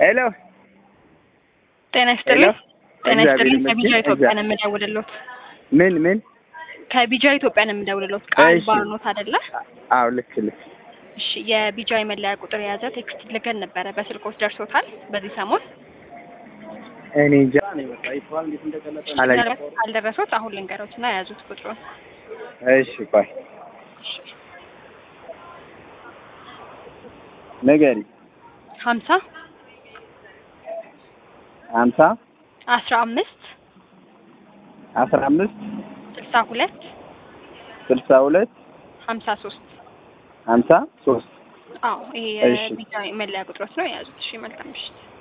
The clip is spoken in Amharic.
ሄሎ ጤና ይስጥልኝ። ጤና እግዚአብሔር ይስጥልኝ። ይመስገን። ከቢጃ ኢትዮጵያ ነው እግዚአብሔር- የምደውልሎት። ምን ምን? ከቢጃ ኢትዮጵያ ነው የምደውልሎት። ቃል እሺ። ባርኖት አይደለ? አዎ ልክ ልክ። እሺ። የቢጃ የመለያ ቁጥር የያዘ ቴክስት ልከን ነበረ። በስልኮች ደርሶታል በዚህ ሰሞን? እኔ እንጃ አላይ። ምናልባት አልደረሶት አሁን ልንገሮት እና የያዙት ቁጥሩን። እሺ ቆይ ንገሪ። ሀምሳ ሀምሳ አስራ አምስት አስራ አምስት ስልሳ ሁለት ስልሳ ሁለት ሀምሳ ሶስት ሀምሳ ሶስት አዎ ይሄ እሺ። የቢጃ መለያ ቁጥሮች ነው የያዙት። እሺ መልካም ምሽት።